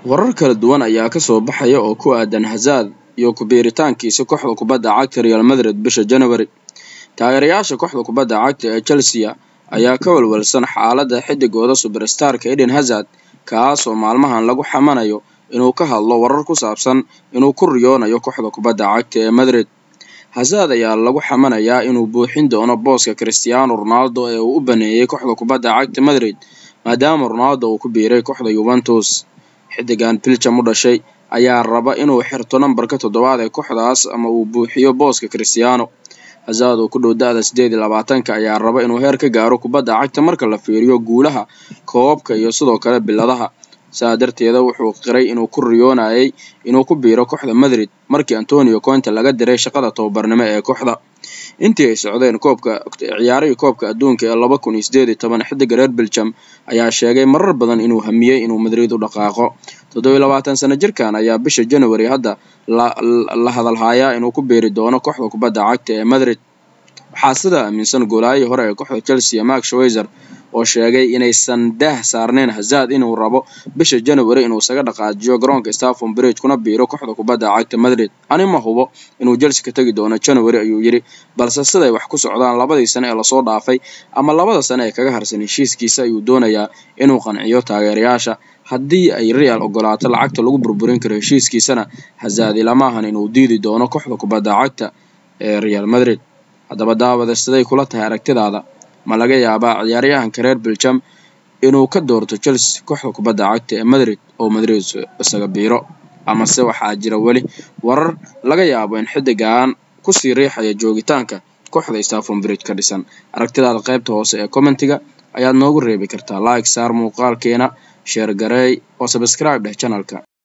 warar kala duwan ayaa kasoo baxaya oo ku aadan hazard iyo ku-biiritaankiisa kooxda kubadda cagta real madrid bisha january taageerayaasha kooxda kubadda cagta ee chelsea ayaa ka walwalsan xaaladda xidigooda superstarka eden hazard kaasoo maalmahan lagu xamanayo inuu ka hadlo warar ku saabsan inuu ku riyoonayo kooxda kubadda cagta ee madrid hazard ayaa lagu xamanayaa inuu buuxin doono booska cristiano ronaldo ee uu u baneeyey kooxda kubadda cagta madrid maadaama ronaldo uu ku biiray kooxda yuventus xidigan biljam u dhashay ayaa raba inuu xirto nambarka toddobaad ee kooxdaas ama uu buuxiyo booska cristiano hazard oo ku dhow da-da sideed iyo labaatanka ayaa raba inuu heer ka gaaro kubadda cagta marka la fiiriyo guulaha koobabka iyo sidoo kale biladaha saa darteeda wuxuu qiray inuu ku riyoonayay inuu ku biiro kooxda madrid markii antonio conte laga diray shaqada tababarnimo ee kooxda intii ay socdeen koobka ciyaarihii koobka adduunka ee laba kun iyo sideed iyo toban xidiga reer beljam ayaa sheegay marar badan inuu hamiyey inuu madrid u dhaqaaqo toddobiyo labaatan sano jirkan ayaa bisha january hadda la hadalhayaa inuu ku biiri doono kooxda kubadda cagta ee madrid waxaa sidaa aaminsan goolaayii hore ee kooxda chelsea mark schweizer oo sheegay inaysan daah saarneyn hazard inuu rabo bisha january inuu isaga dhaqaajiyo garoonka staffon bridge kuna biiro kooxda kubadda cagta madrid ani ma hubo inuu chelsea ka tegi doono january ayuu yidhi balse siday wax ku socdaan labadii sane ee lasoo dhaafay ama labada sane ee kaga harsan heshiiskiisa ayuu doonayaa inuu qanciyo taageerayaasha haddii ay real ogolaato lacagta lagu burburin karo heshiiskiisana hazard ilama ahan inuu diidi doono kooxda kubadda cagta ee real madrid haddaba daawada siday kula tahay aragtidaada ma laga yaabaa ciyaaryahanka reer beljam inuu ka doorto chelsea kooxda kubadda cagta ee madrid oo madrid isaga biiro amase waxaa jira weli warar laga yaabo in xidigan kusii riixaya joogitaanka kooxda staffon bridge ka dhisan aragtidaada qaybta hoose ee commentiga ayaad noogu reebi kartaa like saar muuqaalkeena sheer gareey oo subscribe dheh channelka